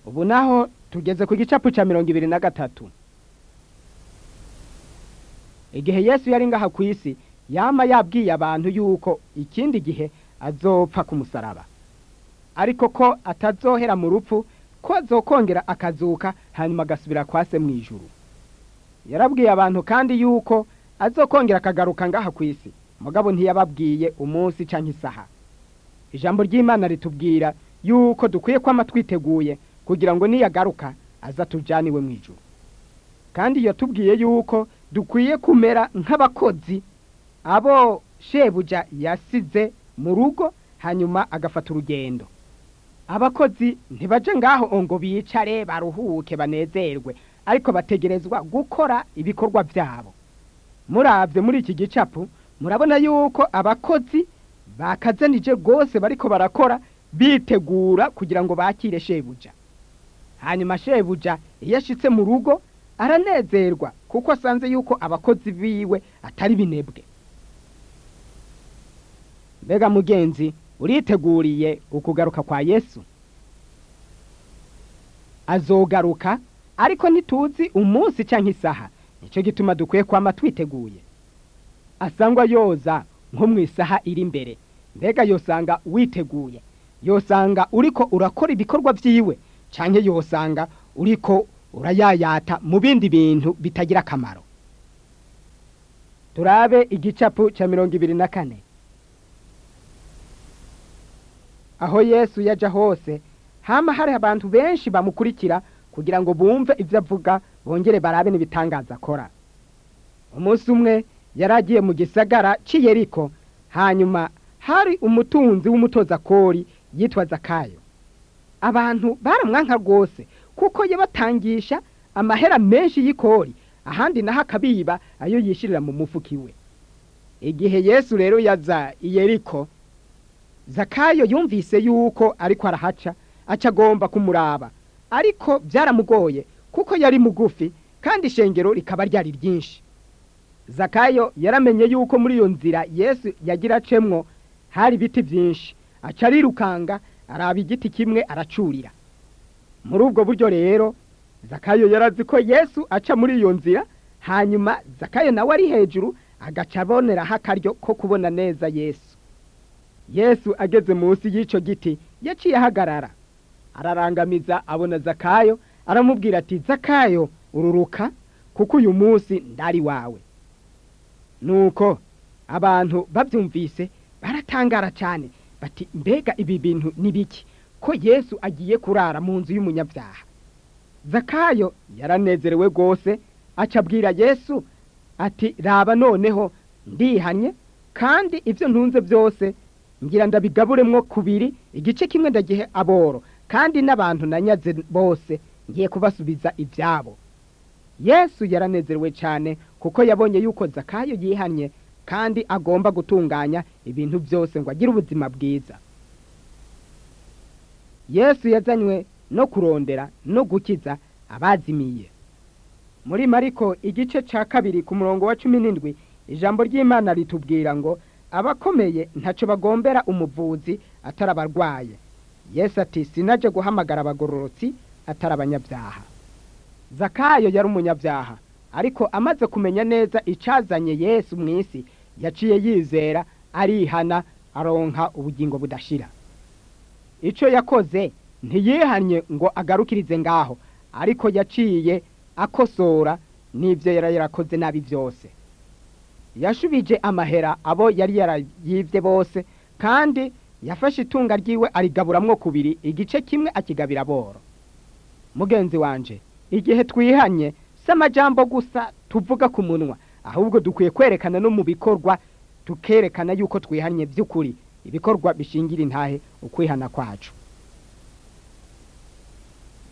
ubu naho tugeze ku gicapu cya mirongo ibiri na gatatu igihe yesu yari ngaha ku isi yama yabwiye abantu yuko ikindi gihe azopfa ku musaraba ariko ko atazohera mu rupfu ko azokongera akazuka hanyuma agasubira kwa se mu ijuru yarabwiye abantu kandi yuko azokongera akagaruka ngaha ku isi mugabo ntiyababwiye umunsi cyangwa isaha ijambo ry'imana ritubwira yuko dukwiye kwama twiteguye kugira ngo niyagaruka aza tujyaniwe mu ijuru kandi yatubwiye yuko dukwiye kumera nk'abakozi abo shebuja yasize mu rugo hanyuma agafata urugendo abakozi ntibaje ngaho ngo bicare baruhuke banezerwe ariko bategerezwa gukora ibikorwa byabo murabye muri iki gicapu murabona yuko abakozi bakazanije rwose bariko barakora bitegura kugira ngo bakire shebuja hanyuma shebuja iyo ashitse mu rugo aranezerwa kuko asanze yuko abakozi biwe atari binebwe mbega mugenzi uriteguriye ukugaruka kwa yesu azogaruka ariko ntituzi umunsi cyangwa isaha nicyo gituma dukwiye kwama twiteguye asangwa yoza nko mu isaha iri imbere mbega yosanga witeguye yosanga uriko urakora ibikorwa byiwe cyangwa yosanga uriko urayayata mu bindi bintu bitagira akamaro turabe igicapu cya mirongo ibiri na kane aho yesu yaja hose hama hari abantu benshi bamukurikira kugira ngo bumve ibyo avuga bongere barabe n'ibitangaza akora umunsi umwe yari agiye mu gisagara cy'iyeriko hanyuma hari umutunzi w'umutozakori yitwa zakayo abantu baramwanka rwose kuko yabatangisha amahera menshi y'ikori ahandi naho akabiba ayo yishyirira mu mufuka iwe igihe yesu rero yaza iyeriko zakayo yumvise yuko ariko arahaca aca agomba kumuraba ariko byaramugoye kuko yari mugufi kandi ishengero rikaba ryari ryinshi zakayo yaramenye yuko muri iyo nzira yesu yagira acemwo hari ibiti byinshi aca arirukanga araba igiti kimwe aracurira muri ubwo buryo rero zakayo yarazi ko yesu aca muri iyo nzira hanyuma zakayo nawe ari hejuru agaca aboneraho akaryo ko kubona neza yesu yesu ageze munsi y'icyo giti yaciye ahagarara ararangamiza abona zakayo aramubwira ati zakayo ururuka kuko uyu munsi ndari wawe nuko abantu babyumvise baratangara cyane bati mbega ibi bintu ni biki ko yesu agiye kurara mu nzu y'umunyabyaha zakayo yaranezerewe rwose acabwira yesu ati raba noneho ndihanye kandi ibyo ntunze byose ngira ndabigaburemwo kubiri igice kimwe ndagihe aboro kandi n'abantu nanyaze bose ngiye kubasubiza ibyabo yesu yaranezerewe cyane kuko yabonye yuko zakayo yihanye kandi agomba gutunganya ibintu byose ngo agire ubuzima bwiza yesu yazanywe no kurondera no gukiza abazimiye muri mariko igice cya kabiri ku murongo wa cumi n'indwi ijambo ry'imana ritubwira ngo abakomeye ntacyo bagombera umuvuzi atari abarwaye yesu ati sinaje guhamagara abagororotsi atari abanyabyaha zakayo yari umunyabyaha ariko amaze kumenya neza icyazanye yesu mu isi yaciye yizera arihana aronka ubugingo budashira icyo yakoze ntiyihanye ngo agarukirize ngaho ariko yaciye akosora n'ibyo yari yarakoze nabi byose yashubije amahera abo yari yarayibye bose kandi yafashe itunga ryiwe arigaburamwo kubiri igice kimwe akigabira boro mugenzi wanje igihe twihanye si amajambo gusa tuvuga ku munwa ahubwo dukwiye kwerekana no mu bikorwa tukerekana yuko twihanye by'ukuri ibikorwa bishingira intahe ukwihana kwacu